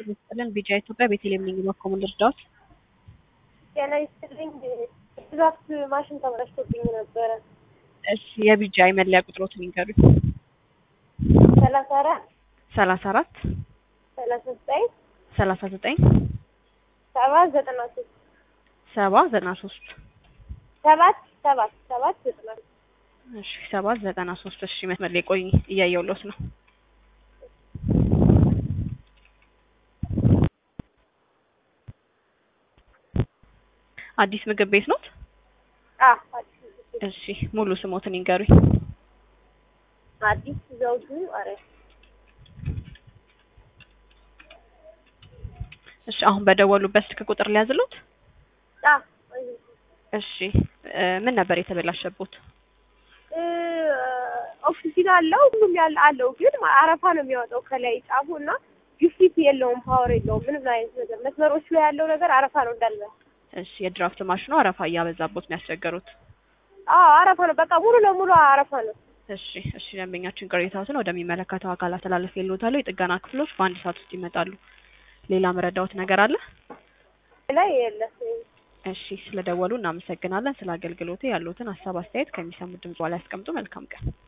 ይስጥልን። ቢጫ ኢትዮጵያ ቤተልሔም ነኝ። በኮሙን ልርዳዎት? ጤና ይስጥልኝ። ብዛት ማሽን ተበላሽቶብኝ ነበረ። እሺ የቢጫ የመለያ ቁጥሮትን ይንገሩኝ። ሰላሳ አራት ሰላሳ አራት ሰላሳ ዘጠኝ ሰላሳ ዘጠኝ ሰባት ዘጠና ሶስት ሰባ ዘጠና ሶስት ሰባት ሰባት ሰባት ዘጠና ሶስት እሺ ሰባት ዘጠና ሶስት እሺ መስመር ላይ ቆይ እያየሁልዎት ነው። አዲስ ምግብ ቤት ኖት? አዎ አዲስ እሺ ሙሉ ስሞትን ይንገሩኝ። አዲስ ዘውዱ አረ እሺ አሁን በደወሉበት ስልክ ቁጥር ሊያዝሉት? አ እሺ እ ምን ነበር የተበላሸቦት? እ ኦክሲጅን አለው ሁሉም ያለ አለው፣ ግን አረፋ ነው የሚያወጣው ከላይ ጫፉ እና ግፊት የለውም፣ ፓወር የለውም፣ ምንም አይነት ነገር መስመሮች ላይ ያለው ነገር አረፋ ነው እንዳለ። እሺ የድራፍት ማሽኑ አረፋ እያበዛቦት ነው ያስቸገሩት። አዎ አረፋ ነው፣ በቃ ሙሉ ለሙሉ አረፋ ነው። እሺ እሺ ደንበኛችን ቅሬታዎትን ወደሚመለከተው አካል አስተላለፍ የልዎታለሁ። የጥገና ክፍሎች በአንድ ሰዓት ውስጥ ይመጣሉ። ሌላ መረዳዎት ነገር አለ? ላይ የለም። እሺ ስለደወሉ እናመሰግናለን። ስለ አገልግሎቴ ያሉትን ሀሳብ አስተያየት ከሚሰሙት ድምጽ ላይ ያስቀምጡ። መልካም ቀን